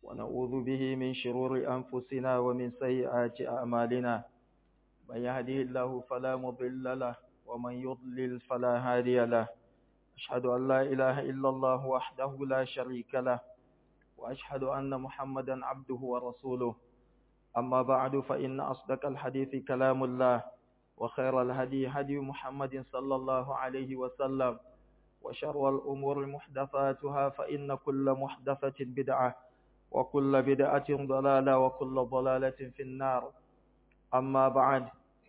ونعوذ به من شرور أنفسنا ومن سيئات أعمالنا من يهده الله فلا مضل له ومن يضلل فلا هادي له أشهد أن لا إله إلا الله وحده لا شريك له وأشهد أن محمدا عبده ورسوله أما بعد فإن أصدق الحديث كلام الله وخير الهدي هدي محمد صلى الله عليه وسلم وشر الأمور محدثاتها فإن كل محدثة بدعة وكل بدعة ضلالة وكل ضلالة في النار أما بعد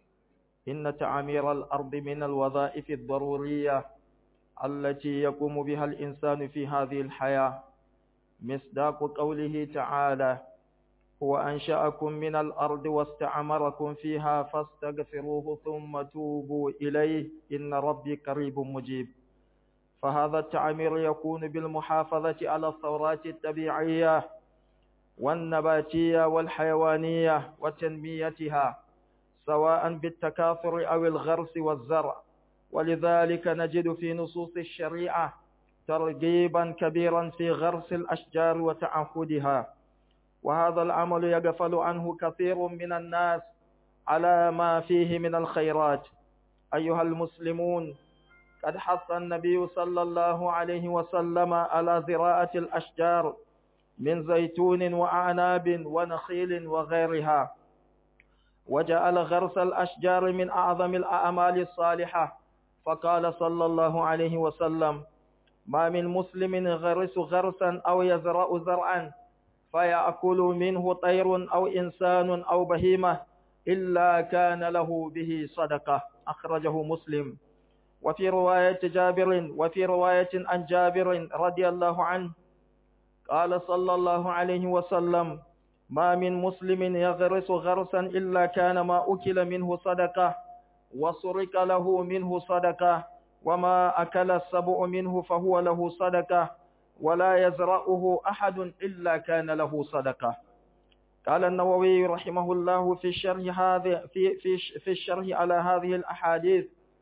إن تعمير الأرض من الوظائف الضرورية التي يقوم بها الإنسان في هذه الحياة مصداق قوله تعالى هو أنشأكم من الأرض واستعمركم فيها فاستغفروه ثم توبوا إليه إن ربي قريب مجيب فهذا التعمير يكون بالمحافظة على الثورات الطبيعية والنباتية والحيوانية وتنميتها سواء بالتكاثر أو الغرس والزرع ولذلك نجد في نصوص الشريعة ترغيبا كبيرا في غرس الأشجار وتعهدها وهذا العمل يغفل عنه كثير من الناس على ما فيه من الخيرات أيها المسلمون قد حث النبي صلى الله عليه وسلم على زراعة الأشجار من زيتون وأعناب ونخيل وغيرها وجعل غرس الأشجار من أعظم الأعمال الصالحة فقال صلى الله عليه وسلم ما من مسلم يغرس غرسا أو يزرع زرعا فيأكل منه طير أو إنسان أو بهيمة إلا كان له به صدقة أخرجه مسلم وفي رواية جابر وفي رواية عن جابر رضي الله عنه قال صلى الله عليه وسلم ما من مسلم يغرس غرسا إلا كان ما أكل منه صدقة وسرق له منه صدقة وما أكل السبع منه فهو له صدقة ولا يزرعه أحد إلا كان له صدقة قال النووي رحمه الله في الشرح هذه في في في الشرح على هذه الأحاديث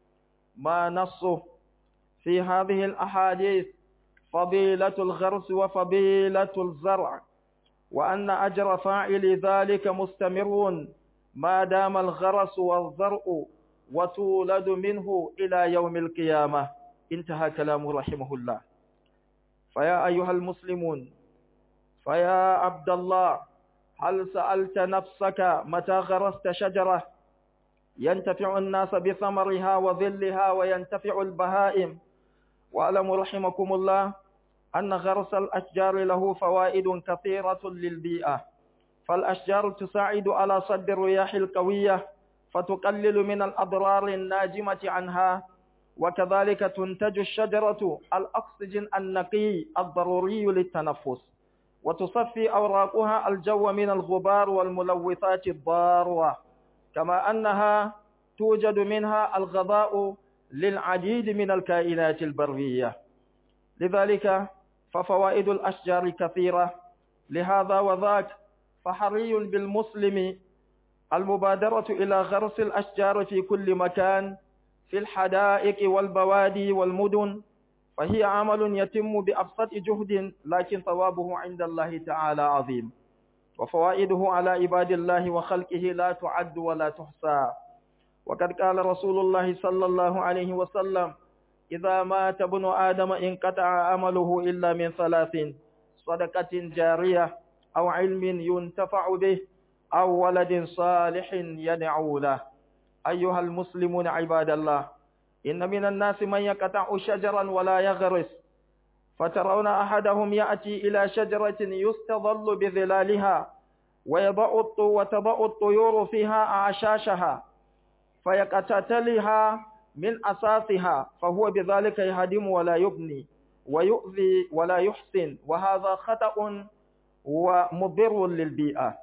ما نصه في هذه الأحاديث فضيلة الغرس وفضيلة الزرع وأن أجر فاعل ذلك مستمر ما دام الغرس والزرع وتولد منه إلى يوم القيامة انتهى كلامه رحمه الله فيا أيها المسلمون فيا عبد الله هل سألت نفسك متى غرست شجرة ينتفع الناس بثمرها وظلها وينتفع البهائم واعلموا رحمكم الله أن غرس الأشجار له فوائد كثيرة للبيئة فالأشجار تساعد على صد الرياح القوية فتقلل من الأضرار الناجمة عنها وكذلك تنتج الشجرة الأكسجين النقي الضروري للتنفس وتصفي أوراقها الجو من الغبار والملوثات الضارة كما أنها توجد منها الغذاء للعديد من الكائنات البرية لذلك ففوائد الأشجار كثيرة لهذا وذاك فحري بالمسلم المبادرة إلى غرس الأشجار في كل مكان في الحدائق والبوادي والمدن فهي عمل يتم بأبسط جهد لكن ثوابه عند الله تعالى عظيم وفوائده على عباد الله وخلقه لا تعد ولا تحصى وقد قال رسول الله صلى الله عليه وسلم إذا مات ابن آدم انقطع عمله إلا من ثلاث صدقة جارية أو علم ينتفع به أو ولد صالح يدعو له أيها المسلمون عباد الله إن من الناس من يقطع شجرا ولا يغرس فترون أحدهم يأتي إلى شجرة يستظل بظلالها ويضع وتضع الطيور فيها أعشاشها فيقتتلها من أساسها فهو بذلك يهدم ولا يبني ويؤذي ولا يحسن وهذا خطأ ومضر للبيئة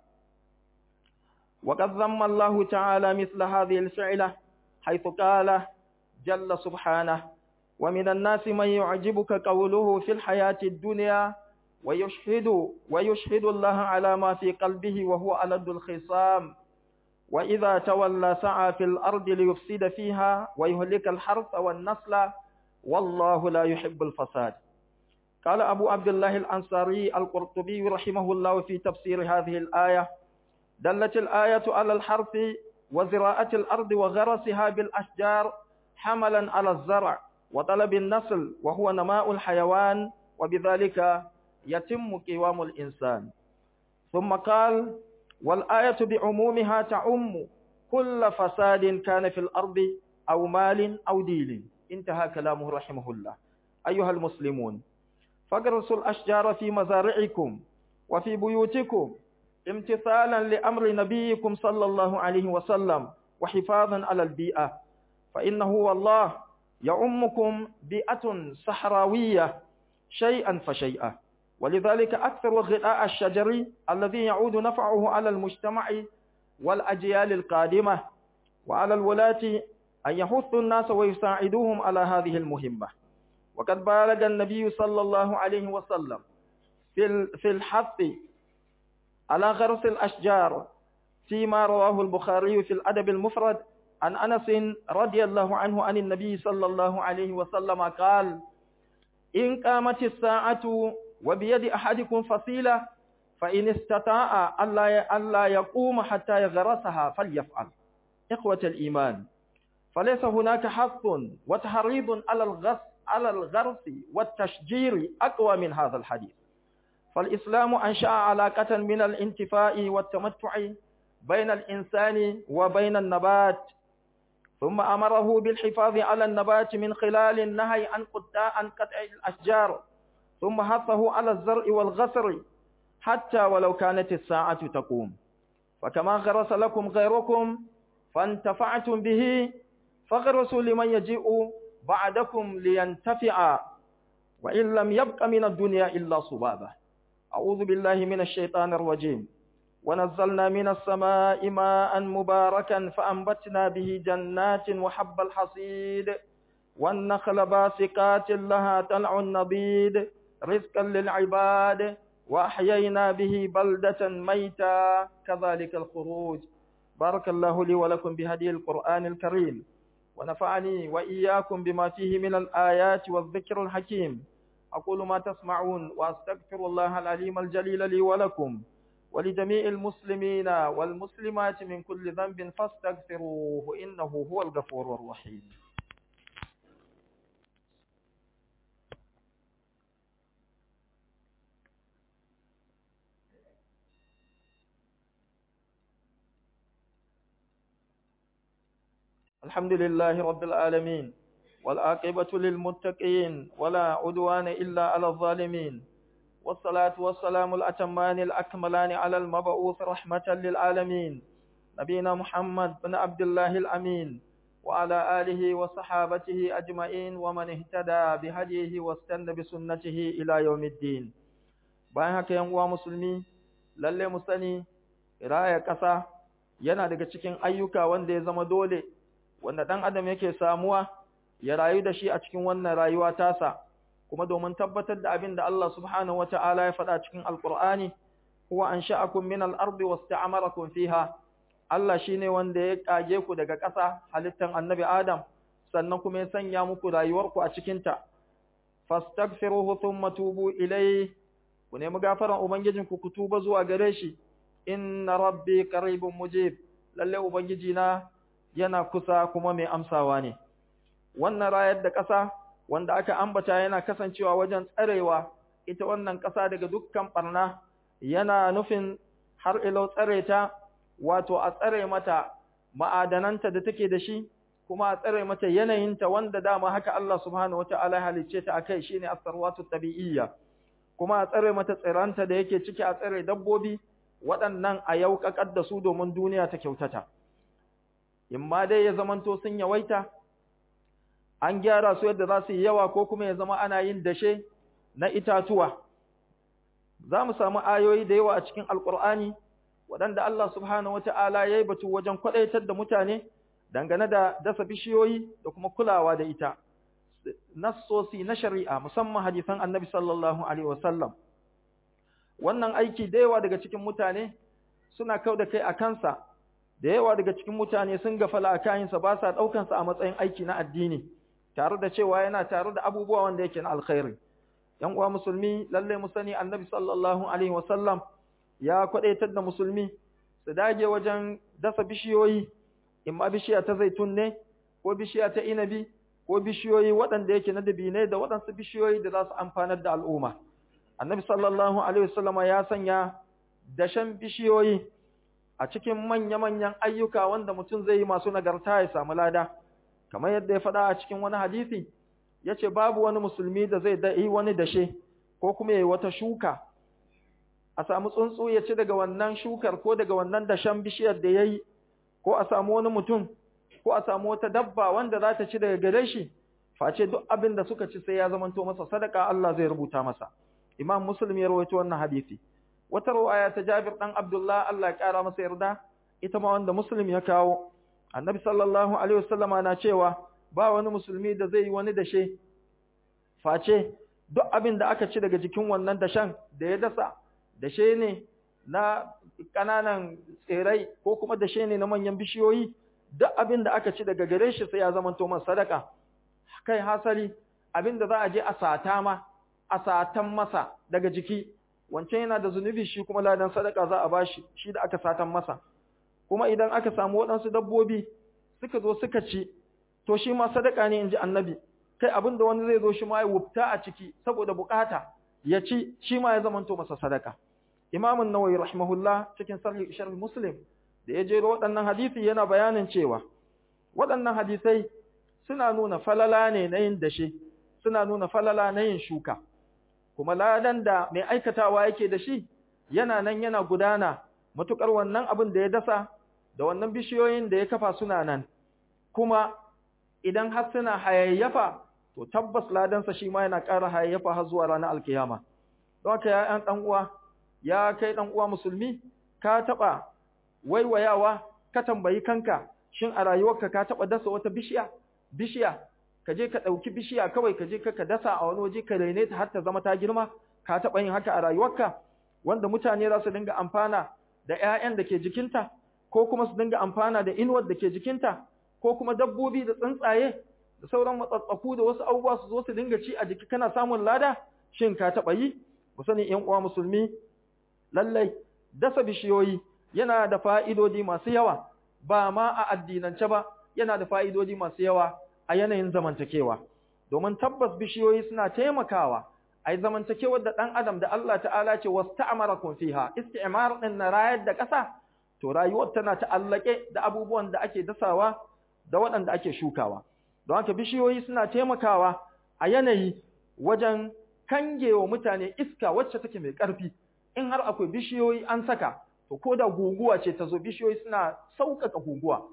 وقد ذم الله تعالى مثل هذه الفعلة حيث قال جل سبحانه ومن الناس من يعجبك قوله في الحياة الدنيا ويشهد ويشهد الله على ما في قلبه وهو ألد الخصام وإذا تولى سعى في الأرض ليفسد فيها ويهلك الحرث والنسل والله لا يحب الفساد قال أبو عبد الله الأنصاري القرطبي رحمه الله في تفسير هذه الآية دلت الآية على الحرث وزراعة الأرض وغرسها بالأشجار حملا على الزرع وطلب النسل وهو نماء الحيوان وبذلك يتم قوام الإنسان ثم قال والآية بعمومها تعم كل فساد كان في الأرض أو مال أو دين انتهى كلامه رحمه الله أيها المسلمون فاغرسوا الأشجار في مزارعكم وفي بيوتكم امتثالا لأمر نبيكم صلى الله عليه وسلم وحفاظا على البيئة فإنه والله يعمكم بيئة صحراوية شيئا فشيئا ولذلك أكثر الغذاء الشجري الذي يعود نفعه على المجتمع والأجيال القادمة وعلى الولاة أن يحثوا الناس ويساعدوهم على هذه المهمة وقد بالغ النبي صلى الله عليه وسلم في الحث على غرس الأشجار فيما رواه البخاري في الأدب المفرد عن أنس رضي الله عنه عن النبي صلى الله عليه وسلم قال إن قامت الساعة وبيد أحدكم فصيلة فإن استطاع ألا يقوم حتى يغرسها فليفعل إخوة الإيمان فليس هناك حث وتحريض على الغرس على الغرس والتشجير أقوى من هذا الحديث فالإسلام أنشأ علاقة من الانتفاء والتمتع بين الإنسان وبين النبات ثم أمره بالحفاظ على النبات من خلال النهي عن قطاع عن قطع الأشجار ثم حثه على الزرع والغسر حتى ولو كانت الساعة تقوم فكما غرس لكم غيركم فانتفعتم به فغرسوا لمن يجيء بعدكم لينتفع وإن لم يبق من الدنيا إلا صبابة أعوذ بالله من الشيطان الرجيم ونزلنا من السماء ماء مباركا فأنبتنا به جنات وحب الحصيد والنخل باسقات لها طلع نضيد رزقا للعباد وأحيينا به بلدة ميتا كذلك الخروج بارك الله لي ولكم بهدي القرآن الكريم ونفعني وإياكم بما فيه من الآيات والذكر الحكيم أقول ما تسمعون وأستغفر الله العليم الجليل لي ولكم ولجميع المسلمين والمسلمات من كل ذنب فاستغفروه إنه هو الغفور الرحيم الحمد لله رب العالمين والعاقبة للمتقين ولا عدوان إلا على الظالمين والصلاة والسلام الأتمان الأكملان على المبعوث رحمة للعالمين نبينا محمد بن عبد الله الأمين وعلى آله وصحابته أجمعين ومن اهتدى بهديه واستنى بسنته إلى يوم الدين bayan haka yan uwa musulmi lalle mu sani raya ƙasa yana daga cikin ayyuka wanda ya zama dole wanda ɗan adam yake samuwa ya rayu da shi a cikin wannan rayuwa tasa kuma domin tabbatar da abin da Allah subhanahu wata'ala ya faɗa cikin alƙur'ani huwa ansha'akum min al-ardi wasta'amarakum fiha Allah shine wanda ya kage ku daga ƙasa halittan annabi Adam sannan kuma ya sanya muku rayuwarku a cikin ta fastaghfiruhu thumma tubu ilayhi ku nemi gafaran ubangijinku ku tuba zuwa gare shi inna rabbi qaribun mujib lalle ubangiji na yana kusa kuma mai amsawa ne wannan rayar da ƙasa wanda aka ambata yana kasancewa wajen tsarewa ita wannan ƙasa daga dukkan barna yana nufin har ilau tsare ta wato a tsare mata ma'adananta da take da shi kuma a tsare mata yanayinta wanda dama haka Allah subhanahu wata'ala ya halicce ta akai shine as-sarwatu tabi'iyya kuma a tsare mata tsiranta da yake ciki a tsare dabbobi waɗannan a yauƙaƙar da su domin duniya ta kyautata in ma dai ya zamanto sun yawaita an gyara su yadda za su yi yawa ko kuma ya zama ana yin dashe na itatuwa za mu samu ayoyi da yawa a cikin alkur'ani waɗanda Allah subhanahu wata'ala ya yi batu wajen kwaɗaitar da mutane dangane da dasa bishiyoyi da kuma kulawa da ita nassosi na shari'a musamman hadisan annabi sallallahu alaihi wasallam wannan aiki da yawa daga cikin mutane suna kau da kai a kansa da yawa daga cikin mutane sun gafala a kayansa ba sa ɗaukansa a matsayin aiki na addini tare da cewa yana tare da abubuwa wanda yake na alkhairi ‘yan uwa musulmi lalle mu sani annabi sallallahu alaihi wasallam ya kwadaitar da musulmi su dage wajen dasa bishiyoyi in ma bishiya ta zaitun ne ko bishiya ta inabi ko bishiyoyi waɗanda yake na dabinai da waɗansu bishiyoyi da za su amfanar da al'umma annabi sallallahu alaihi wasallama ya sanya dashen bishiyoyi a cikin manya-manyan ayyuka wanda mutum zai yi masu nagarta ya samu lada kamar yadda ya faɗa a cikin wani hadisi ya ce babu wani musulmi da zai yi wani dashe ko kuma ya yi wata shuka a samu tsuntsu ya ci daga wannan shukar ko daga wannan dashen bishiyar da ya yi ko a samu wani mutum ko a samu wata dabba wanda za ta ci daga gare shi face duk abin da suka ci sai ya zamanto masa sadaka Allah zai rubuta masa imam muslim ya rawaito wannan hadisi wata riwaya ta Jabir dan Abdullah Allah ya kara masa yarda ita ma wanda muslim ya kawo annabi sallallahu alaihi wasallama na cewa ba wani musulmi da zai yi wani dashe face duk abin da aka ci daga jikin wannan dashen da ya dasa dashe ne na kananan tsirai ko kuma dashe ne na manyan bishiyoyi duk abin da aka ci daga gare shi sai ya zama to masa sadaka kai hasali abin da za a je a sata ma a satan masa daga jiki wancan yana da zunubi shi kuma ladan sadaka za a bashi shi da aka satan masa kuma idan aka samu waɗansu dabbobi suka zo suka ci to shi ma sadaka ne inji annabi kai abin da wani zai zo shi ma ya wufta a ciki saboda bukata ya ci shi ma ya zamanto masa sadaka imamun nawawi rahimahullah cikin sahih sharh muslim da ya jero waɗannan hadisi yana bayanin cewa waɗannan hadisai suna nuna falala ne na yin dashe suna nuna falala na yin shuka kuma ladan da mai aikatawa yake da shi yana nan yana gudana matukar wannan abin da ya dasa da wannan bishiyoyin da ya kafa suna nan kuma idan har suna hayayyafa to tabbas ladansa shi ma yana ƙara hayayyafa har zuwa ranar alkiyama don haka ya ɗan uwa ya kai ɗan uwa musulmi ka taɓa waiwayawa ka tambayi kanka shin a rayuwarka ka taɓa dasa wata bishiya bishiya ka je ka ɗauki bishiya kawai ka je ka dasa a wani waje ka raine ta har ta zama ta girma ka taɓa yin haka a rayuwarka wanda mutane za su dinga amfana da ƴaƴan da ke jikinta ko kuma su dinga amfana da inuwar da ke jikinta ko kuma dabbobi da tsuntsaye da sauran matsatsaku da wasu abubuwa su zo su dinga ci a jiki kana samun lada shin ka taɓa yi mu sani ƴan uwa musulmi lallai dasa bishiyoyi yana da fa'idodi masu yawa ba ma a addinance ba yana da fa'idodi masu yawa a yanayin zamantakewa domin tabbas bishiyoyi suna taimakawa a yi zamantakewar da ɗan adam da Allah ta'ala ce wasu ta'amara fiha isti'mar ɗin na rayar da ƙasa to rayuwar tana ta'allake da abubuwan da ake dasawa da waɗanda ake shukawa don haka bishiyoyi suna taimakawa a yanayi wajen kangewa mutane iska wacce take mai ƙarfi in har akwai bishiyoyi an saka to ko da guguwa ce ta zo bishiyoyi suna sauƙaƙa guguwa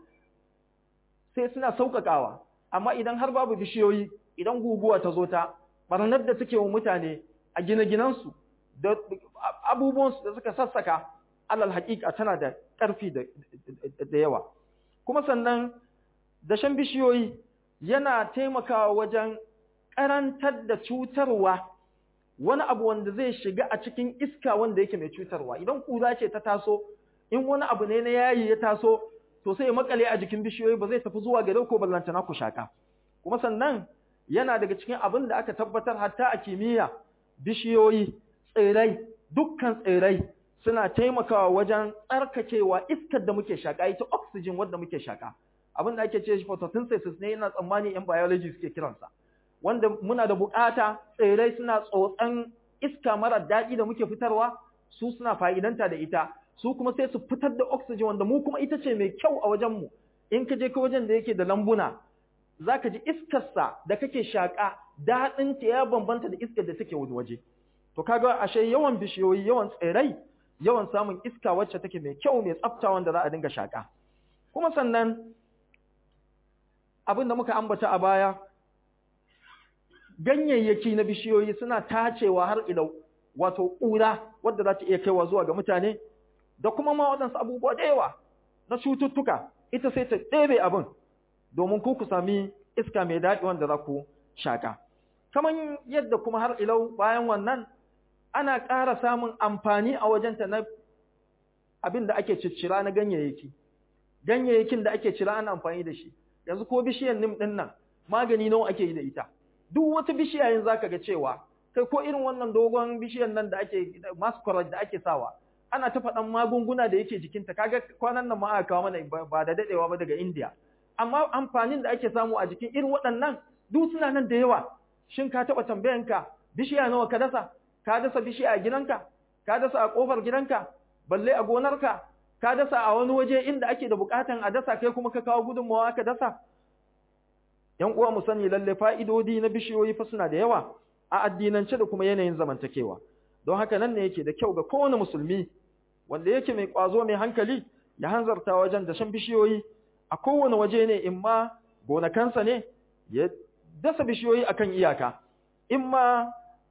sai suna sauƙaƙawa amma idan har babu bishiyoyi idan guguwa ta zo ta barnar da take wa mutane a gine-ginensu da abubuwansu da suka sassaka alal haƙiƙa tana da ƙarfi da yawa kuma sannan dashen bishiyoyi yana taimakawa wajen ƙarantar da cutarwa wani abu wanda zai shiga a cikin iska wanda yake mai cutarwa idan ƙura ce ta taso in wani abu ne na yayi ya taso to sai ya makale a jikin bishiyoyi ba zai tafi zuwa gare ko ballantana ku shaka kuma sannan yana daga cikin abin da aka tabbatar hatta a kimiyya bishiyoyi tsirai dukkan tsirai suna taimakawa wajen tsarkakewa iskar da muke shaka ita oxygen wanda muke shaka abin da ake ce shi photosynthesis ne yana tsammani yan biology suke kiransa wanda muna da bukata tsirai suna tsotsan iska mara daɗi da muke fitarwa su suna fa'idanta da ita su kuma sai su fitar da oxygen wanda mu kuma ita ce mai kyau a wajenmu in ka je ka wajen da yake da lambuna za ka ji iskarsa da kake shaƙa daɗinta ya bambanta da iskar da take wani waje to kaga ashe yawan bishiyoyi yawan tsirai yawan samun iska wacce take mai kyau mai tsafta wanda za a dinga shaƙa kuma sannan abin da muka ambata a baya ganyayyaki na bishiyoyi suna tacewa har ilau wato ƙura wadda za ta iya kaiwa zuwa ga mutane da kuma ma waɗansu abubuwa da yawa na cututtuka ita sai ta ɗebe abin domin ku ku sami iska mai daɗi wanda za ku shaƙa. Kamar yadda kuma har ilau bayan wannan ana ƙara samun amfani a wajenta na abin da ake ciccira na ganyayyaki. Ganyayyakin da ake cira ana amfani da shi. Yanzu ko bishiyar nim ɗin nan magani nawa ake yi da ita. Duk wata bishiya yin zaka ga cewa kai ko irin wannan dogon bishiyan nan da ake masquerade da ake sawa ana ta faɗan magunguna da yake jikinta kaga kwanan nan ma aka kawo mana ba da dadewa ba daga India amma amfanin da ake samu a jikin irin waɗannan duk suna nan da yawa shin ka taɓa tambayanka bishiya nawa ka dasa ka dasa bishiya a gidanka ka dasa a ƙofar gidanka balle a gonarka ka dasa a wani waje inda ake da buƙatan a dasa kai kuma ka kawo gudunmawa ka dasa ‘yan uwa mu sani lalle fa'idodi na bishiyoyi fa suna da yawa a addinance da kuma yanayin zamantakewa don haka nan ne yake da kyau ga kowane musulmi wanda yake mai ƙwazo mai hankali ya hanzarta wajen dashen bishiyoyi a kowane waje ne in ma gonakansa ne ya dasa bishiyoyi akan iyaka in ma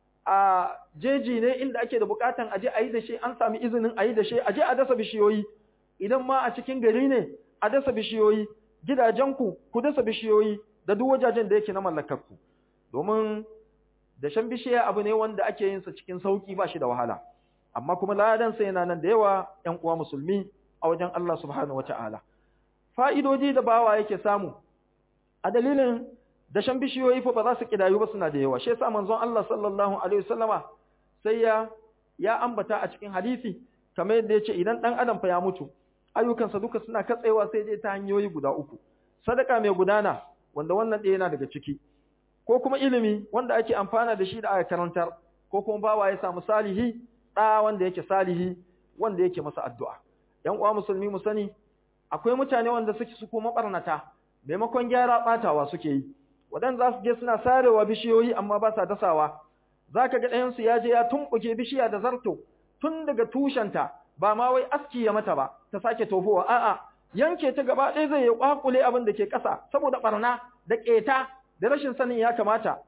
a jeji ne inda ake da bukatan aje a yi da shi an sami izinin a yi da shi aje a dasa bishiyoyi idan ma a cikin gari ne a dasa bishiyoyi gidajenku ku dasa bishiyoyi da duk wajajen da yake na mallakarku domin dashen bishiya abu ne wanda ake yin sa cikin sauki ba shi da wahala amma kuma ladan sa yana nan da yawa ƴan uwa musulmi a wajen Allah subhanahu wataala fa'idodi da bawa yake samu a dalilin dashen bishiyoyi fa ba za su kidayu ba suna da yawa shi yasa manzon Allah sallallahu alaihi wasallama sai ya ya ambata a cikin hadisi kamar yadda yace idan dan adam fa ya mutu ayyukansa duka suna katsewa sai dai ta hanyoyi guda uku sadaka mai gudana wanda wannan ɗaya yana daga ciki ko kuma ilimi wanda ake amfana da shi da aka karantar ko kuma bawa ya samu salihi ɗa wanda yake salihi wanda yake masa addu'a ‘yan uwa musulmi mu sani akwai mutane wanda suke su kuma ɓarnata maimakon gyara ɓatawa suke yi waɗanda za su je suna sarewa bishiyoyi amma ba sa dasawa za ka ga ɗayansu ya je ya tumɓuke bishiya da zarto tun daga tushenta ba ma wai aski ya mata ba ta sake tofowa a'a yanke ta gaba ɗaya zai ya ƙwaƙule abin da ke ƙasa saboda ɓarna da ƙeta da rashin sanin ya kamata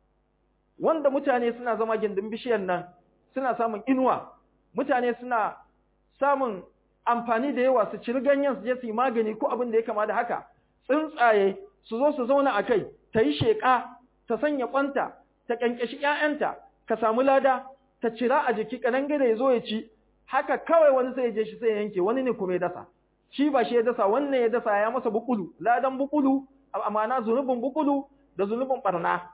wanda mutane suna zama gindin bishiyar nan suna samun inuwa mutane suna samun amfani da yawa su ciri ganyen su je su yi magani ko abin da ya kama da haka tsuntsaye su zo su zauna a kai ta yi sheƙa ta sanya ƙwanta ta ƙyanƙyashi ‘ya'yanta ka samu lada ta cira a jiki ƙanangare ya zo ya ci haka kawai wani sai ya je shi sai ya yanke wani ne kuma ya dasa shi ba shi ya dasa wannan ya dasa ya masa bukulu ladan bukulu amana zunubin bukulu da zunubin barna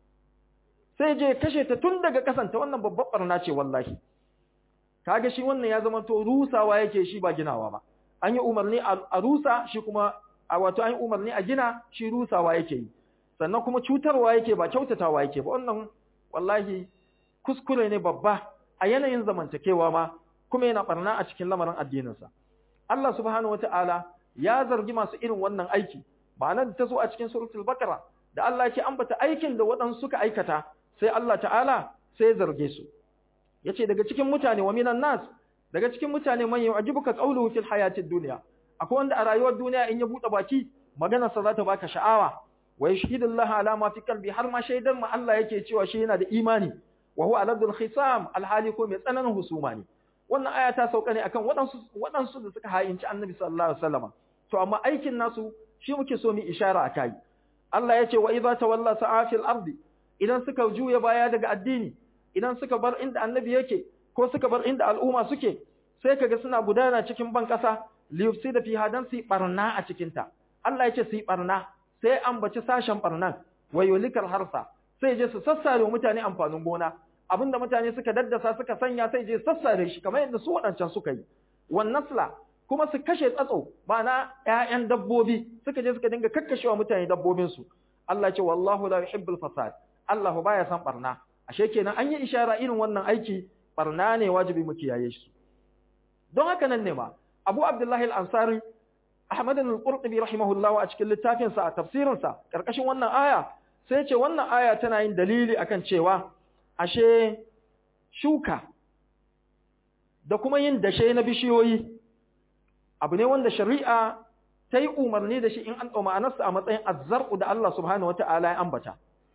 sai je kashe ta tun daga kasanta wannan babbar barna ce wallahi kaga shi wannan ya zama to rusawa yake shi ba ginawa ba an yi umarni a rusa shi kuma a wato an yi umarni a gina shi rusawa yake yi sannan kuma cutarwa yake ba kyautatawa yake ba wannan wallahi kuskure ne babba a yanayin zamantakewa ma kuma yana barna a cikin lamarin addininsa Allah subhanahu wataala ya zargi masu irin wannan aiki ma'anar da ta zo a cikin suratul baqara da Allah yake ambata aikin da waɗansu suka aikata sai Allah ta'ala sai ya zarge su yace daga cikin mutane wa minan nas daga cikin mutane man yu'jibuka qawluhu fil hayatid dunya akwai wanda a rayuwar duniya in ya bude baki maganar sa za ta baka sha'awa wa yashhidullaha ala ma fi qalbi har ma shaidar ma Allah yake cewa shi yana da imani wa huwa aladul khisam alhali ko mai tsananin husuma ne wannan aya ta sauka ne akan waɗansu waɗansu da suka hayinci annabi sallallahu alaihi wasallam to amma aikin nasu shi muke so mu ishara akai Allah ya ce wa idza tawalla sa'a fil ardi idan suka juya baya daga addini idan suka bar inda annabi yake ko suka bar inda al'umma suke sai kaga suna gudana cikin ban kasa liyufsida fi hadan su barna a cikin ta Allah ya ce su barna sai ambaci sashen barnan wayolikal harsa sai je su sassare mutane amfanin gona abinda mutane suka daddasa suka sanya sai je sassare shi kamar yadda su waɗancan suka yi wan nasla kuma su kashe tsatso ma'ana ƴaƴan dabbobi suka je suka dinga kakkashewa mutane dabbobin su Allah ce wallahu la yuhibbul fasad Allah baya san barna ashe kenan an yi ishara irin wannan aiki barna ne wajibi mu kiyaye shi don haka nan ne ma Abu Abdullahi al-Ansari Ahmad al-Qurtubi rahimahullah a cikin littafin sa a tafsirin sa karkashin wannan aya sai ce wannan aya tana yin dalili akan cewa ashe shuka da kuma yin dashe na bishiyoyi abu ne wanda shari'a ta yi umarni da shi in an ɗauma anarsa a matsayin azzar'u da Allah subhanahu wata'ala ya ambata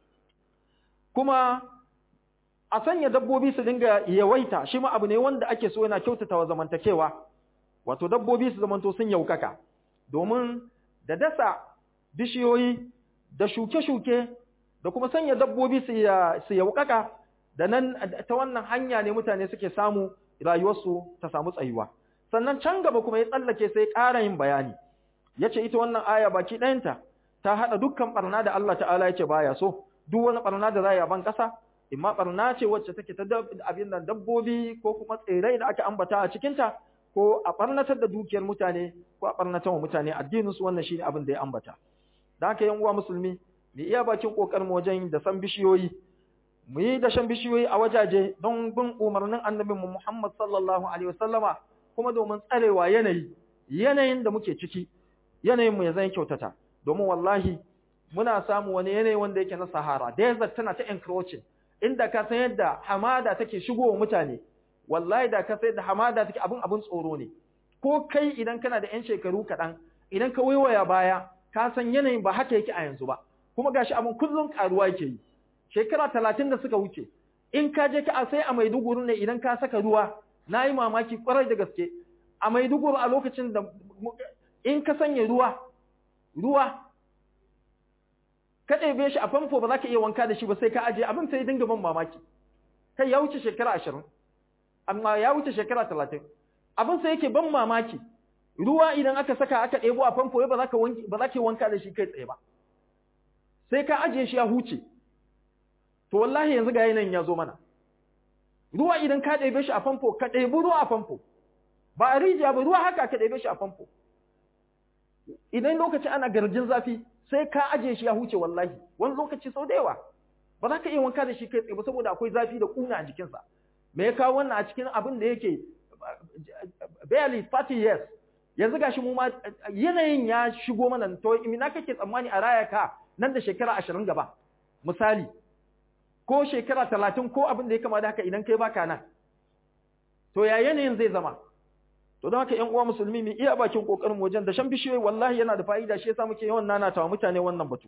kuma a sanya dabbobi su dinga yawaita shi ma abu ne wanda ake so yana kyautata wa zamantakewa wato dabbobi su zamanto sun yaukaka domin da dasa bishiyoyi da shuke-shuke da kuma sanya dabbobi su yaukaka da nan ta wannan hanya ne mutane suke samu rayuwarsu ta samu tsayuwa sannan can gaba kuma ya tsallake sai ƙara yin bayani yace ita wannan aya baki ɗayanta ta haɗa dukkan barna da Allah ta'ala yace baya so duk wani barna da za a ban ƙasa imma barna ce wacce take ta abin nan dabbobi ko kuma tsirai da aka ambata a cikinta ko a barnatar da dukiyar mutane ko a barnatar wa mutane addininsu wannan shine abin da ya ambata da haka yan uwa musulmi mu iya bakin kokarin wajen da san bishiyoyi mu yi da shan bishiyoyi a wajaje don bin umarnin annabin mu Muhammad sallallahu alaihi wasallama kuma domin tsarewa yanayi yanayin da muke ciki yanayin mu ya zan kyautata domin wallahi muna samu wani yanayi wanda yake na sahara desert tana ta encroaching inda ka san yadda hamada take shigowa mutane wallahi da ka san yadda hamada take abun abun tsoro ne ko kai idan kana da yan shekaru kaɗan idan ka waiwaya baya ka san yanayin ba haka yake a yanzu ba kuma gashi abun kullum karuwa yake yi shekara talatin da suka wuce in ka je ka sai a Maiduguri ne idan ka saka ruwa na yi mamaki kwarai da gaske a Maiduguri a lokacin da in ka sanya ruwa ruwa ka ɗebe shi a famfo ba za ka iya wanka da shi ba sai ka ajiye abin sai dinga ban mamaki kai ya wuce shekara ashirin amma ya wuce shekara talatin abin sai yake ban mamaki ruwa idan aka saka aka ɗebo a famfo ba za ka ba za ka wanka da shi kai tsaye ba sai ka ajiye shi ya huce to wallahi yanzu ga yanayin ya zo mana ruwa idan ka ɗebe shi a famfo ka ɗebi ruwa a famfo ba a rijiya ba ruwa haka ka ɗebe shi a famfo idan lokaci ana garjin zafi sai ka ajiye shi ya huce wallahi wani lokaci sau da yawa ba za ka iya wanka da shi kai tsaye ba saboda akwai zafi da kuna a jikinsa me ya kawo wannan a cikin abin da yake barely 30 years yanzu gashi mu ma yanayin ya shigo mana to ina kake tsammani a raya ka nan da shekara 20 gaba misali ko shekara 30 ko abin da ya kama da haka idan kai baka nan to ya yanayin zai zama to don haka ƴan uwa musulmi mu iya bakin kokarin wajen da shan bishiyoyi wallahi yana da fa'ida shi yasa muke yawan nanatawa mutane wannan batu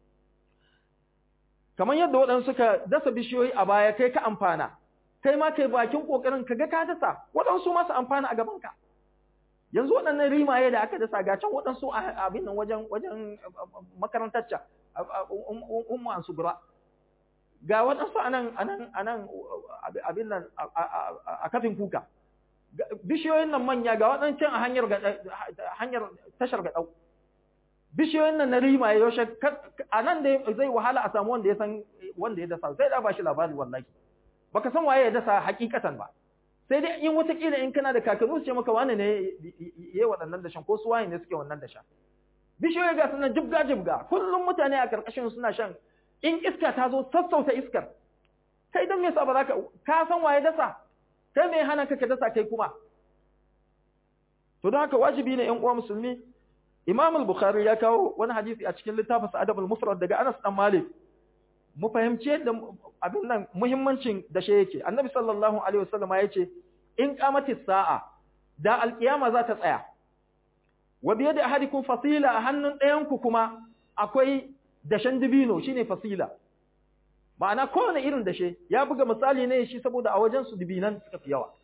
kamar yadda waɗansu suka dasa bishiyoyi a baya kai ka amfana kai ma kai bakin kokarin ka ga ka dasa waɗansu ma su amfana a gaban ka yanzu waɗannan rimaye da aka dasa ga can waɗansu a abin nan wajen wajen makarantar ca ummu an subra ga waɗansu anan anan anan abin nan a kafin kuka bishiyoyin nan manya ga waɗancan a hanyar hanyar tashar gaɗau bishiyoyin nan na rima ya yaushe a nan da zai wahala a samu wanda ya san wanda ya dasa sai da ba shi labari wallahi baka san waye ya dasa hakikatan ba sai dai in watakila in kana da kakanni su ce maka wani ne yayi waɗannan dashen ko su waye ne suke wannan dashen bishiyoyi ga sunan jibga jibga kullum mutane a karkashin suna shan in iska ta zo sassauta iskar kai don me yasa ba za ka ka san waye dasa kai me hana ka ka dasa kai kuma to don haka wajibi ne ƴan uwa musulmi Imam al-Bukhari ya kawo wani hadisi a cikin littafin Adab al-Mufrad daga Anas dan Malik mu fahimci yadda abin nan muhimmancin da shi yake Annabi sallallahu alaihi wasallam ya ce in qamatis sa'a da alkiyama za ta tsaya wa bi yadi ahadikum fasila a hannun ɗayan ku kuma akwai dashen dibino shine fasila ma'ana kowane irin dashe ya buga misali ne shi saboda a wajen su dibinan suka fi yawa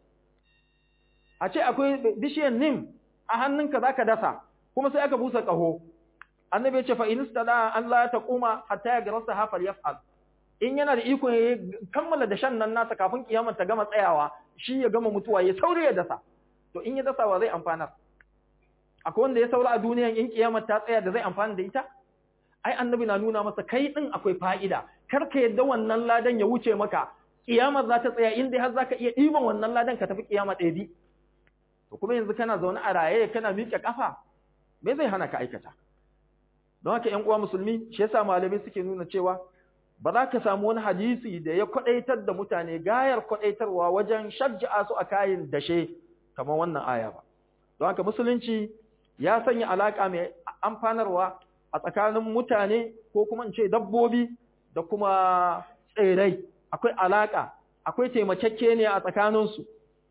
a ce akwai bishiyar nim a hannunka zaka dasa kuma sai aka busa kaho annabi ya ce fa in istada an la taquma hatta yagrasa hafal yaf'al in yana da iko ya kammala dashen nan nasa kafin kiyamar ta gama tsayawa shi ya gama mutuwa ya saurayi ya dasa to in ya dasa wa zai amfanar akwai wanda ya saura a duniyan in kiyamar ta tsaya da zai amfana da ita ai annabi na nuna masa kai din akwai fa'ida kar ka yadda wannan ladan ya wuce maka kiyamar za ta tsaya inda har zaka iya ɗiban wannan ladan ka tafi kiyama ɗaya bi to kuma yanzu kana zaune a raye kana miƙe kafa me zai hana ka aikata don haka ƴan uwa musulmi shi yasa malamai suke nuna cewa ba za ka samu wani hadisi da ya kwadaitar da mutane gayar kwadaitarwa wajen shajja'a su a kayan dashe kamar wannan aya ba don haka musulunci ya sanya alaka mai amfanarwa a tsakanin mutane ko kuma in ce dabbobi da kuma tsirrai akwai alaka akwai taimakekke ne a tsakaninsu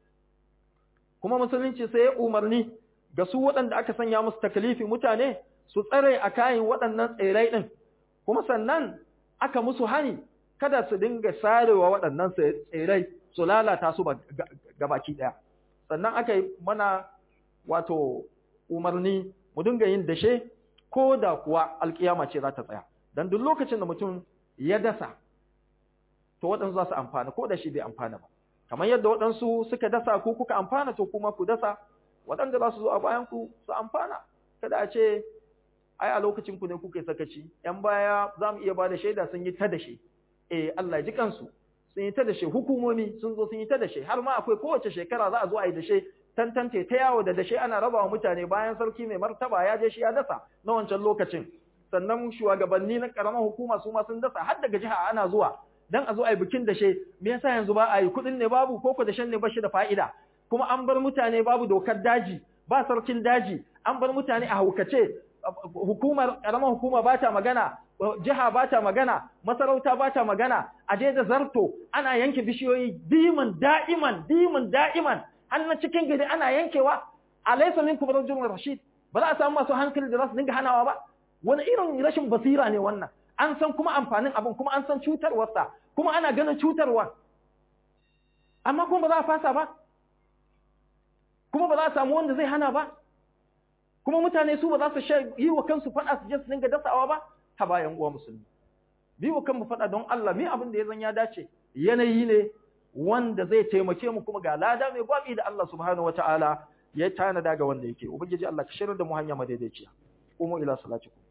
kuma musulunci sai ya umarni ga su waɗanda aka sanya musu takalifi mutane su tsare a kayan waɗannan tsirrai ɗin kuma sannan aka musu hani kada su dinga sarewa waɗannan tsirrai su lalata su gabaki ɗaya sannan aka yi mana wato umarni mu dinga yin dashe ko da kuwa alkiyama ce za ta tsaya dan duk lokacin da mutum ya dasa to waɗansu za su amfana ko da shi bai amfana ba kamar yadda waɗansu suka dasa ko kuka amfana to kuma ku dasa waɗanda za su zo a bayan ku su amfana kada a ce ai a lokacin ku ne kuka sakaci yan baya za mu iya ba da shaida sun yi ta dashe eh Allah ji kansu sun yi ta dashe hukumomi sun zo sun yi ta dashe har ma akwai kowace shekara za a zo a yi dashe tantance ta yawo da dashe ana raba wa mutane bayan sarki mai martaba ya je shi ya dasa na wancan lokacin sannan shugabanni na karamar hukuma su ma sun dasa har daga jiha ana zuwa dan a zo a yi bikin dashe me yasa yanzu ba a yi kuɗin ne babu ko ko dashen ne ba shi da fa'ida kuma an bar mutane babu dokar daji ba sarkin daji an bar mutane a haukace hukumar karamar hukuma ba ta magana jiha ba ta magana masarauta ba ta magana a je da zarto ana yanke bishiyoyi diman da'iman diman da'iman har na cikin gari ana yankewa alaysa minkum rajulun rashid ba za a samu masu hankali da za su dinga hanawa ba wani irin rashin basira ne wannan an san kuma amfanin abin kuma an san cutarwarsa kuma ana ganin cutarwa amma kuma ba za a fasa ba kuma ba za a samu wanda zai hana ba kuma mutane su ba za su yi wa kansu faɗa su je su dinga dasawa ba ta bayan uwa musulmi bi wa kanmu faɗa don Allah mi abin da ya zan ya dace yanayi ne wanda zai taimake mu kuma ga lada mai gwabi da Allah subhanahu wataala ya tanada ga wanda yake ubangiji Allah ka shirar da mu hanya madaidaiciya umu ila salatikum